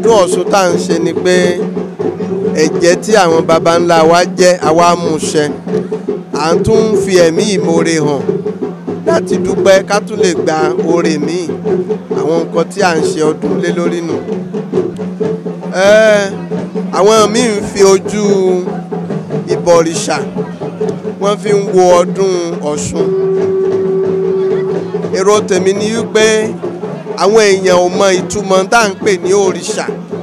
ọdún Ọ̀ṣun tá à ń ṣe ni pé ẹ̀jẹ́ tí àwọn baba ńlá wa jẹ́ àwa mú ṣẹ à ń tún fi ẹ̀mí ìmoore hàn láti dúpẹ́ ká tún lè gba oore míì àwọn nǹkan tí à ń ṣe ọdún lé lórí nù. Ẹ́, àwọn míì ń fi ojú ìbọ̀rìṣà wọ́n fi ń wo ọdún Ọ̀ṣun èrò tèmi ni wípé àwọn èèyàn ò mọ ìtumọ̀ tá à ń pè ní òrìṣà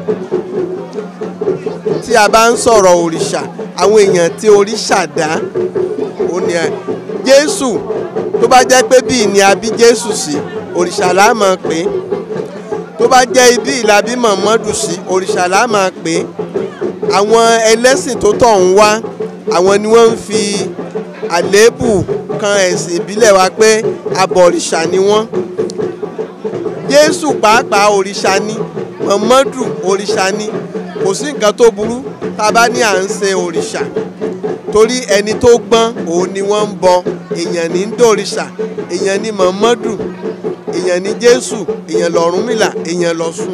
tí a bá ń sọ̀rọ̀ òrìṣà àwọn èèyàn tí òrìṣà dá ó ní ẹ Jésù tó bá jẹ́ pé bíi ni a bí Jésù sí òrìṣà la máa pè é tó bá jẹ́ ibi ìlàbí Mọ̀mọ́dù sí òrìṣà la máa pè é àwọn ẹlẹ́sìn tó tọ̀ ń wá àwọn ni wọ́n ń fi àléébù kan ẹ̀sìn ìbílẹ̀ wa pé abọ̀rìṣà ni wọ́n Jésù pàápàá òrìṣà ni Mọ̀mọ́dù òrìṣà ni kò sí nǹkan tó burú tá a bá ní à ń ṣe òrìṣà torí ẹni tó gbọ́n òun ni wọ́n ń bọ èèyàn ní ń dòrìṣà èèyàn ní Mọ̀mọ́dù èèyàn ní Jésù èèyàn l'Ọ̀rúnmìlà èèyàn l'Ọ̀ṣun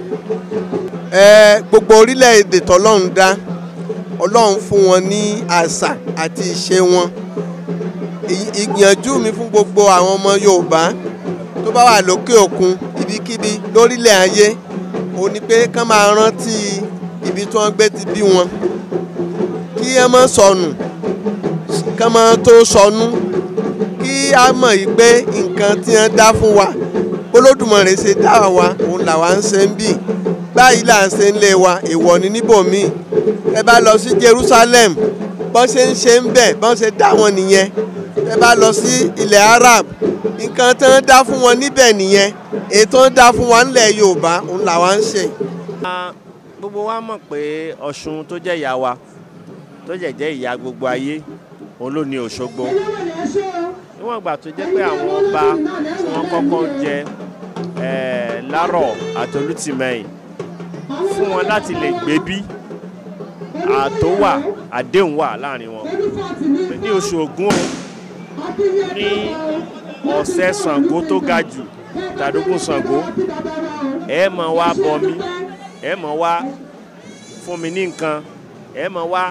ẹ gbogbo orílẹ̀-èdè tọ́lọ́run dá Ọlọ́run fún wọn ní àṣà àti ìṣe wọn Ì- ìgbìyànjú mi fún gbogbo àwọn ọmọ Yorùbá tó bá wà lókè òkun ibikíbi lórílẹ̀ ayé ó ní pé kán máa rántí ibi tí wọ́n gbé ti bí wọn kí ẹ má sọnù kán má tó sọnù kí a mọ̀ yìí pé nǹkan tí wọ́n dá fún wa Olódùmarè ṣe dá wa òun làwa ń ṣe ń bì báyìí là ń ṣe ń lé wa èèwọ̀ ní níbòmíì ẹ bá lọ sí Jerusalem bọ́n ṣe ń ṣe ń bẹ̀ bọ́n ṣe dá wọn nìyẹn ẹ bá lọ sí ilẹ̀ Arab nǹkan tí wọ́n dá fún wọn níbẹ̀ nìyẹn èyí tí wọ́n dá fún wa nílẹ̀ Yorùbá òun làwa ń ṣe. Ah, gbogbo wa mọ̀ pé Ọ̀ṣun tó jẹ́ ìyá wa tó jẹ́ jẹ́ ìyá gbogbo ayé òun ló ní Òṣogbo níwọ̀n ìgbà tó jẹ́ pé àwọn ọba tí wọ́n kọ́kọ́ jẹ eh, Lárọ̀ àti Olútìmẹ̀yìn fún wọn láti lè gbé bí ààtò wà àdéhùn wà láàrin wọn ní oṣù Ògún ní ọ̀sẹ̀ Ṣàngó tó ga jù tàdógún Ṣàngó ẹ máa wá bọ mí ẹ máa wá fún mi ní nǹkan ẹ máa wá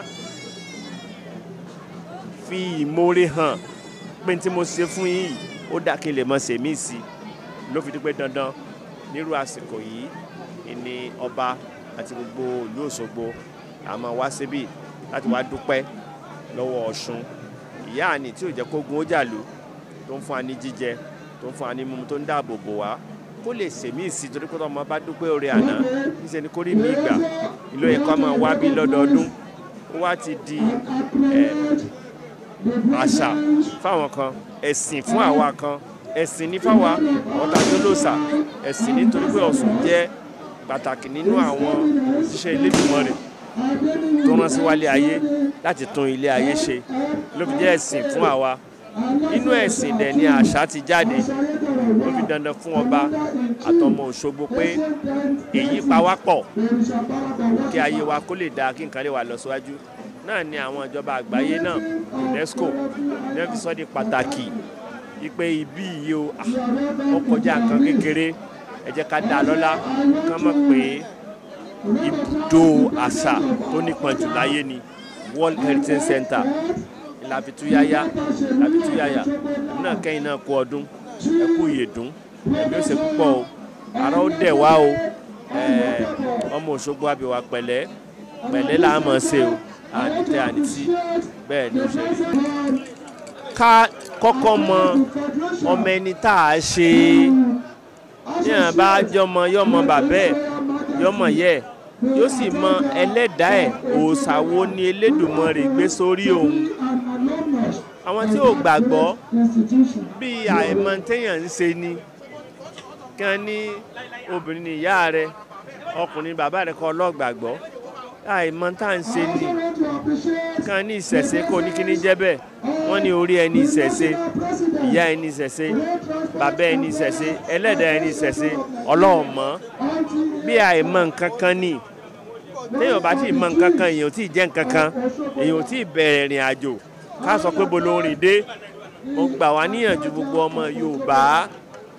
fi ìmoore hàn pé tí mo ṣe fún yín yìí ó dà kí n lè mọ sèmí sí i ló fi di pé dandan nírú àsìkò yìí ni ọba àti gbogbo ìlú Òṣogbo a máa wá síbí láti wá dúpẹ́ lọ́wọ́ Ọ̀ṣun ìyá àní tí ò jẹ́ kó gun ó jàlú tó ń fún wa ní jíjẹ tó ń fún wa ní mímu tó ń dáàbò bò wá kó lè sèmí sí torí pé ọmọ bá dúpẹ́ oore àná níṣẹ́ ni kó rí mi ìgbà ìlú ẹ̀kọ́ máa wá bí lọ́dọọdún ó wá ti di ẹ̀, àṣà fáwọn kan ẹ̀sìn fún àwa kan ẹ̀sìn ní fáwa ọ̀tá tó lòsà ẹ̀sìn nítorí pé Ọ̀ṣun jẹ́ pàtàkì nínú àwọn òṣìṣẹ́ Elédùmarè tó rán sí wálé ayé láti tún ilé ayé ṣe ló fi jẹ́ ẹ̀sìn fún àwa nínú ẹ̀sìn dẹ̀ ni àṣà ti jáde ó fi dandan fún ọba àtọmọ Òṣogbo pé èyí pa wá pọ̀ kí ayé wa kó lè dáa kí nǹkan lè wà lọ síwájú náà ni àwọn ìjọba àgbáyé náà UNESCO ní wọ́n fi sọ di pàtàkì ipe ibi yìí o ah, ó kọjá nǹkan kékeré ẹ jẹ́ ká dá a lọ́lá ká mọ̀ pé ibùdó àṣà tó nípọn jù láyé ni World Heritage Center ìlàfitúyáyá ìlàfitúyáyá èmi náà kẹ́yìn náà kú ọdún ẹ kú ìyèdún ẹ̀mí ó ṣe púpọ̀ o ara ó dẹ̀ wá o ẹ̀ẹ́, ọmọ Òṣogbo àbíwá pẹ̀lẹ́ pẹ̀lẹ́ là á mọ̀ ṣe o ànítẹ́ ànítí bẹ́ẹ̀ ni ó ṣe rí. ká kọ́kọ́ mọ ọmọ ẹni tá a ṣe ní àwọn bá jọmọ yọmọ bàbá ẹ̀ yọmọ yẹ ẹ̀ yóò sì mọ ẹlẹ́dàá ẹ̀ òòṣà wo ni Elédùmarè gbé sórí òun àwọn tí ò gbàgbọ́ bí àìmọ̀ téèyàn ń ṣe ni kan ní obìnrin ní ìyá rẹ ọkùnrin bàbá rẹ kọ́ ọlọ́gbàgbọ́ àìmọ̀ tá à ń ṣe ni kan ní ìṣẹ̀ṣe kò ní kíní jẹ́ bẹ́ẹ̀ wọ́n ní orí ẹni ìṣẹ̀ṣe ìyá ẹni ìṣẹ̀ṣe bàbá ẹni ìṣẹ̀ṣe ẹlẹ́dàá ẹni ìṣẹ̀ṣe ọlọ́run mọ̀ bí àìmọ̀ nǹkan kan ni téèyàn bá tí ì mọ̀ nǹkan kan èèyàn ò tí ì jẹ́ nǹkan kan èèyàn ò tí ì bẹ̀rẹ̀ ìrìn àjò ká sọ pé bolo rìn dé mo gbà wá níyànjú gbogbo ọmọ Yorùbá ẹ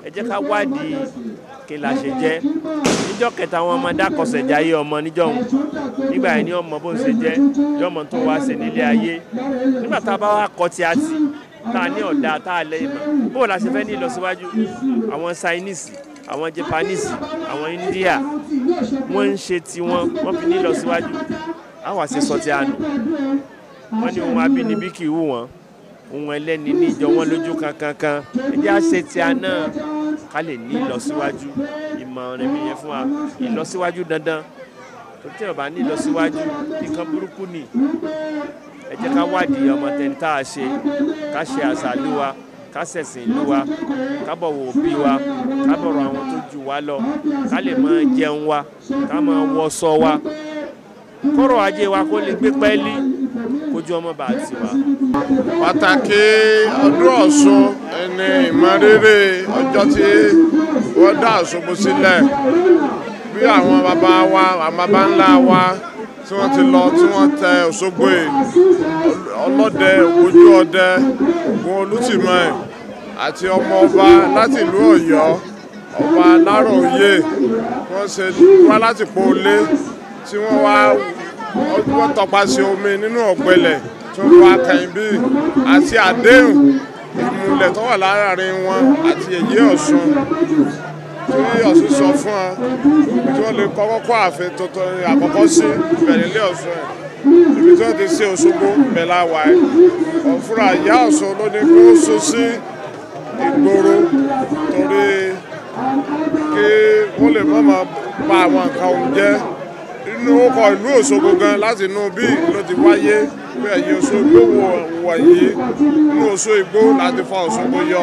ẹ jẹ́ ká wádìí kí la ṣe jẹ́ níjọ́ kẹta àwọn ọmọdé akọ̀sẹ̀jáyé ọmọ níjọ́ òun nígbà yẹn ni ọmọ bó ń ṣe jẹ́ yọmọ tó wá ṣe nílé ayé nígbà tá a bá wá kọ́ tí a tì tá a ní ọ̀dà tá a lẹ́yìn mọ̀ bó la ṣe fẹ́ ní ìlọsíwájú àwọn Chinese àwọn Japanese àwọn India wọ́n ń ṣe tiwọn wọ́n fi ní ìlọsíwájú àwọn àṣẹ sọ ti àná wọ́n ní ohun abínibí kì í wù wọ́n ohun ẹlẹ́ni ní ìjọ wọn lójú kankankan ẹjẹ́ àṣẹ tí a náà ká lè ní ìlọsíwájú ìmọ̀ràn mi yẹn fún wa ìlọsíwájú dandan tó tẹ̀ ọ̀bá ní ìlọsíwájú nǹkan burúkú ni ẹ jẹ́ ká wádìí ọmọ tẹni tá a ṣe ká ṣe àṣà ìlú wa ká ṣẹ̀sìn ìlú wa ká bọ̀wọ̀ òbí wa ká bọ̀rọ̀ àwọn tó jù wá lọ ká lè máa jẹun wa ká máa wọṣọ wa kọ́rọ̀ ajé wa kó lè gbé pẹ́ẹ́lí kójú ọmọ bá ti wá. pàtàkì ọdún Ọ̀ṣun ẹni ìmọrírì ọjọ́ tí wọ́n dá Òṣogbo sílẹ̀ bí àwọn bàbá wa àwọn bàbá ńlá wa tí wọ́n ti lọ tí wọ́n tẹ Òṣogbo yìí ọlọ́dẹ ojú ọdẹ Ògún Olútìmọ̀ àti ọmọ ọba láti ìlú Ọ̀yọ́ ọba Aláròyé wọ́n ṣe wá láti Pọ́lé tí wọ́n wá wọ́n tọpasẹ̀ omi nínú ọ̀gbẹlẹ̀ tí wọ́n wá kẹ́yìn bí àti àdéhùn ìmùlẹ̀ tó wà láàrin wọn àti èyí Ọ̀ṣun tí Ọ̀ṣun sọ fún wọn tí wọ́n lè kọ́kọ́ kọ́ ààfin tuntun àkọ́kọ́ sí ìbẹ̀rẹ̀ ilé Ọ̀ṣun ẹ̀ ibi tí wọ́n ti ṣe Òṣogbo bẹ̀là wà ẹ̀ ọ̀fúnra ìyá Ọ̀ṣun ló ní kó so sí ìgboro torí kí wọ́n lè má máa ba àwọn nǹkan òun jẹ́ inú ọkọ̀ ìlú Òṣogbo gan láti inú bí ló ti wáyé pé ẹ̀yìn Òṣogbo wọ̀nyí inú Òṣogbo láti fa Òṣogbo yọ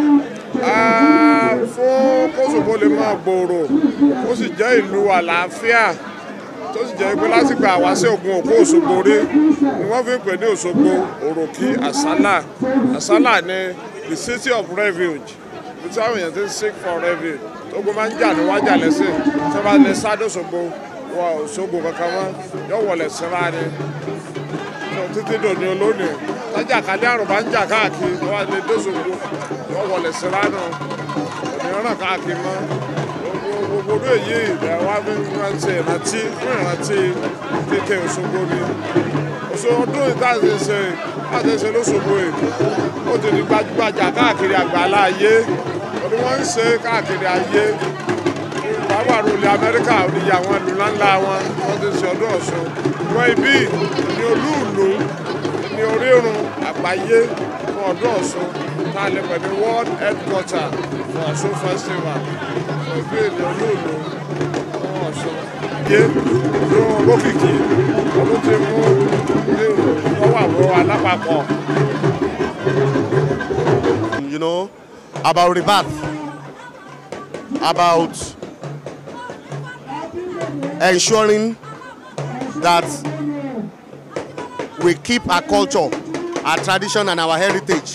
fún kóṣogbo lè máa gbòòrò ó sì jẹ́ ìlú àlàáfíà tó sì jẹ́ pé láti gba àwa sí Ògùn Òkú Òṣogbo rí ni wọ́n fi ń pè ní Òṣogbo Òròkì Àsálà Àsálà ni the city of refuge bí táwọn èèyàn ti ń seek for refuge tógun máa ń jà ní wájà lẹ́sìn tí wọ́n bá lè sáré Òṣogbo wọ Òṣogbo kankan mọ́ yóò wọlé síra ni títí dòní olónìí tájà kálí àrùn bá ń jà káàkiri tó wà lè dóṣogbo yóò wọlé síra nù òmíràn káàkiri mọ́ gbogbo ọdún èyí ẹ̀ wá fi ń rántí ìrántí fún ìrántí kéèké Òṣogbo ni Òṣogbo ọdún ìtàṣe ṣe láti ṣe lóṣogbo yìí ó ti di gbajúgbajà káàkiri àgbàlá ayé ọdún wọn ń ṣe káàkiri ayé bàbá àròlé amẹ́ríkà oníyà àwọn ìlú ńláńlá wọn wọ́n ti ṣe ọdún Ọ̀ṣun wọ́n ibi ní olúùlú ní orírun àgbáyé fún ọdún Ọ̀ṣun tá a lè pè ní world headquarter for Ọ̀ṣun festival fún ibi ní olúùlú fún Ọ̀ṣun. yé ló lókìkí ló ti mú ní wọ́n wà wọ́n alápapọ̀. You know, about rebirth, about ensuring that we keep our culture, our tradition, and our heritage.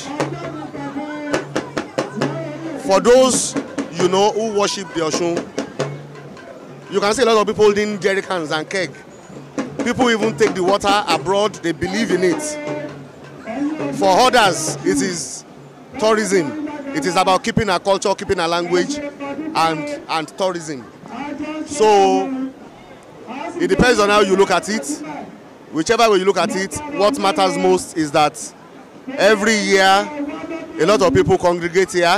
For those you know who worship the Oshun, you can see a lot of people holding jerry cans and keg. People even take the water abroad, they believe in it. For others, it is tourism. It is about keeping our culture, keeping our language, and, and tourism. So it depends on how you look at it. Whichever way you look at it, what matters most is that every year a lot of people congregate here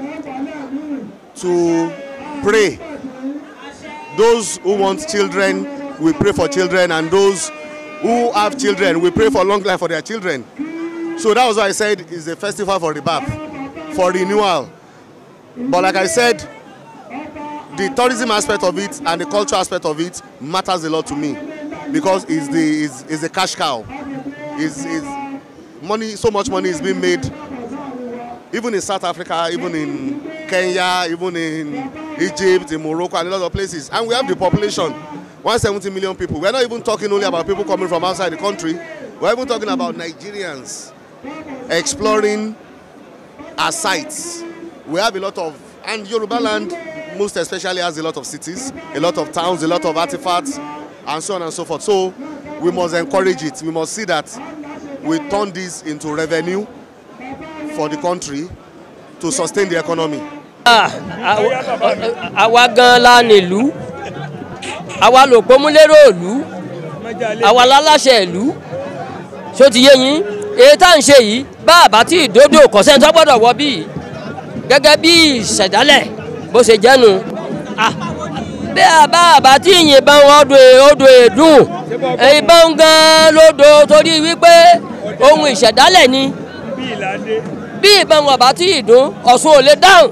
to pray. Those who want children, we pray for children, and those who have children, we pray for long life for their children. So that was why I said it's a festival for rebirth, for renewal. But like I said, the tourism aspect of it and the cultural aspect of it matters a lot to me because it's the is is a cash cow. Is is money so much money is being made even in South Africa, even in Kenya, even in Egypt, in Morocco, and a lot of places. And we have the population 170 million people. We're not even talking only about people coming from outside the country, we're even talking about Nigerians exploring our sites. We have a lot of, and Yoruba land most especially has a lot of cities, a lot of towns, a lot of artifacts, and so on and so forth. So we must encourage it. We must see that we turn this into revenue for the country to sustain the economy. Ah, àwa- àwa gan la nílùú àwa lò pómúlérò ìlú àwa láláṣẹ ìlú ṣó ti yé yín èyí tá à ń ṣe yìí bá àbá tí ìdódò kọ̀sẹ́ tó gbọ́dọ̀ wọ bíi gẹ́gẹ́ bí ìṣẹ̀dálẹ̀ bó ṣe jẹ́nu Ah, bí àbá àbá tí ìyìnbọn odò odò èdùn ìbọn gan lódò torí wípé ohun ìṣẹ̀dálẹ̀ ni bí ìbọn ọ̀bá tí ìdún ọ̀ṣun ò lè dáhùn.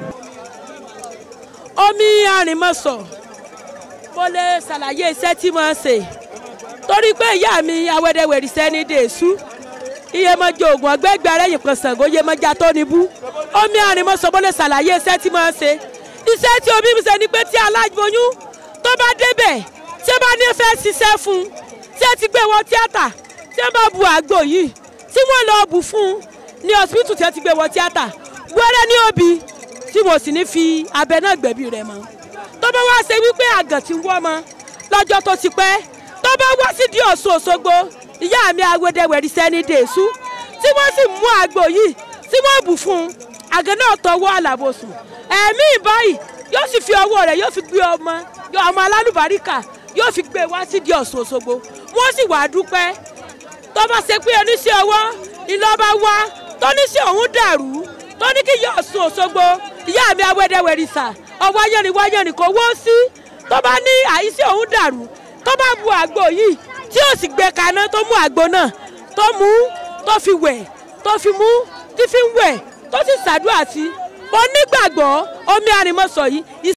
omi arìnmọ̀sọ̀ mo lè ṣàlàyé iṣẹ́ tí mo ń ṣe torí pé ìyá mi awẹ́dẹ́wẹ̀rì sẹ́ni dèṣú iye mọ́jọ oògùn ọgbẹ́gbẹ́ arẹ́yìn kan Ṣàngó iye mọ́jà tó níbú omi arìnmọ̀sọ̀ mo lè ṣàlàyé iṣẹ́ tí mo ń ṣe iṣẹ́ tí omi mi ṣe ni pé tí aláboyún tó bá débẹ̀ tí ó bá ní fẹ́ ṣiṣẹ́ fún un tí ẹ ti gbé wọ tíátà tí ó bá bu àgbo yìí tí wọ́n lọ bù fún un ní ọsibítù tí ẹ ti gbé wọ tíátà wẹ́rẹ́ ní òbí tí mo sì ní fi abẹ náà gbẹ̀bí rẹ̀ mọ́ tó bá wá ṣe wípé àgàn ti wọ́ mọ́ lọ́jọ́ tó ti pẹ́ tó bá wá sí di Ọ̀ṣun Òṣogbo ìyá mi awédèwẹ̀rì sẹ́ni dèṣú tí wọ́n sì mú àgbo yìí tí wọ́n bù fún un àgàn náà tọwọ́ àlàbòsùn ẹ̀mí ìbáyìí yóò sì fi ọwọ́ rẹ̀ yóò fi gbé ọmọ ọmọ alálùbáríkà yóò fi gbé wá sí di Ọ̀ṣun Òṣogbo wọ́n sì wá dúpẹ́ tó bá ṣe pé oníṣẹ́ ọwọ́ ìlọba wá tó níṣẹ́ òun dàrú tó ní kí ìyá Ọ̀ṣun Òṣogbo ìyá mi awẹ́dẹ́wẹ̀rì sà ọwọ́ ayẹ́rìn wáyẹ́rìn kò wó sí tó bá ní àìsí òun dàrú tó bá bu àgbo yìí tí ó sì gbé kaná tó mú àgbo náà tó mú tó fi wẹ̀ tó fi mú tí fi ń wẹ̀ tó sì ṣàdúrà sí mo nígbàgbọ́ omi àrìmọ́sọ yìí